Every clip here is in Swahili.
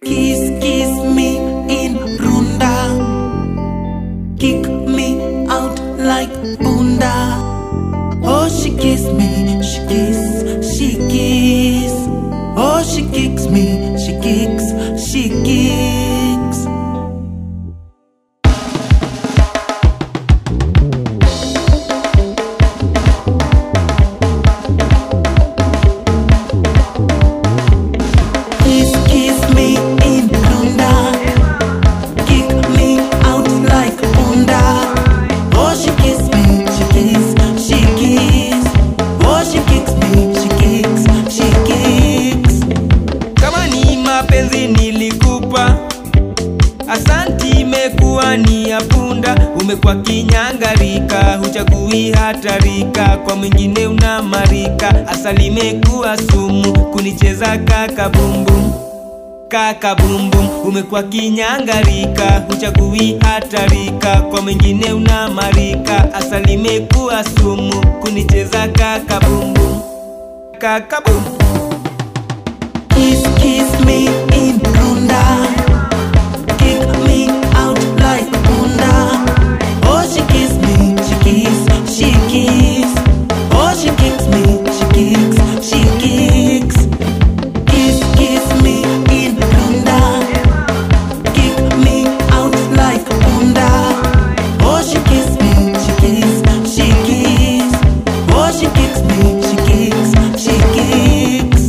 Kiss, kiss me in Runda. Kick me out like Bunda. Oh, she kiss me, she kiss, she kiss. Oh, she kicks me, she kicks, she kicks. Kiss, kiss me in Runda. Kick me out like Bunda. Oh, she kiss me, she kiss, she kiss. Oh, she kicks me, she kicks, she kicks. kama ni mapenzi nilikupa asanti imekuwa ni ya punda umekuwa kinyangarika huchagui hatarika kwa mwingine unamarika asali imekuwa sumu kunicheza kaka bumbum kaka bumbum umekuwa kinyangarika huchagui hatarika kwa mwingine unamarika asali imekuwa sumu kunicheza kaka bumbum kaka bumbum Kiss, kiss me in Runda. Kick me out like Bunda. Oh, she kiss me, she kiss, she kiss. Oh, she kicks me, she kicks, she kicks. Kiss, kiss me in Runda. Kick me out like Bunda. Oh, she kiss me, she kiss, she kiss. Oh, she kicks me, she kicks, she kicks.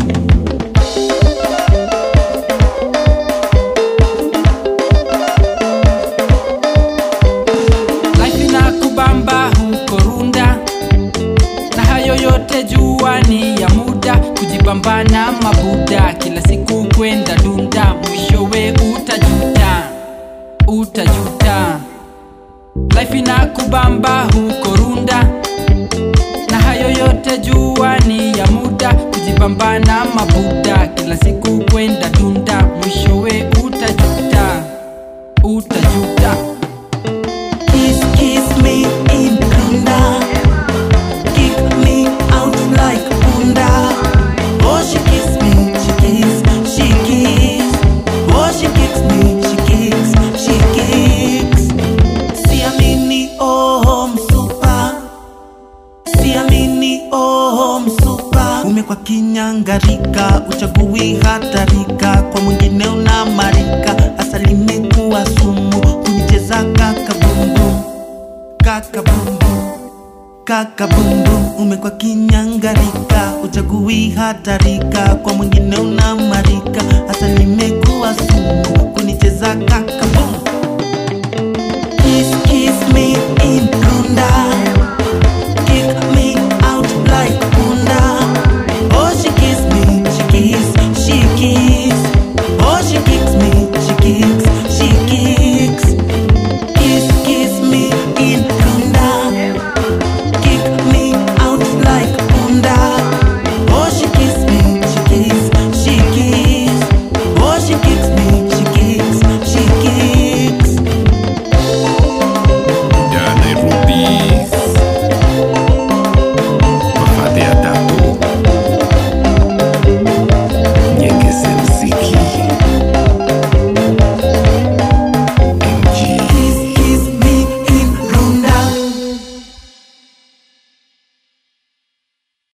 life inakubamba huko runda na hayo yote jua ni ya muda kujipambana mabuda kila siku kwenda dunda mwishowe utajuta utajuta life inakubamba huko runda na hayo yote jua ni ya muda kujipambana mabuda kila siku kwenda dunda mwishowe utajuta utajuta Kiss, kiss me in Runda. Kick me out like Bunda. Oh, she kiss me, she kiss, she kiss. Oh, she kicks me, she kicks, she kicks. Siamini, oh, msupa. Siamini, oh, msupa. Umekuwa kinyangarika, uchagui hatarika, kwa mwingine unamarika, asali imekuwa sumu, kunicheza kaka bumbum, kaka bumbum, kaka bumbum. Umekuwa kinyangarika, uchagui hatarika, kwa mwingine unamarika, asali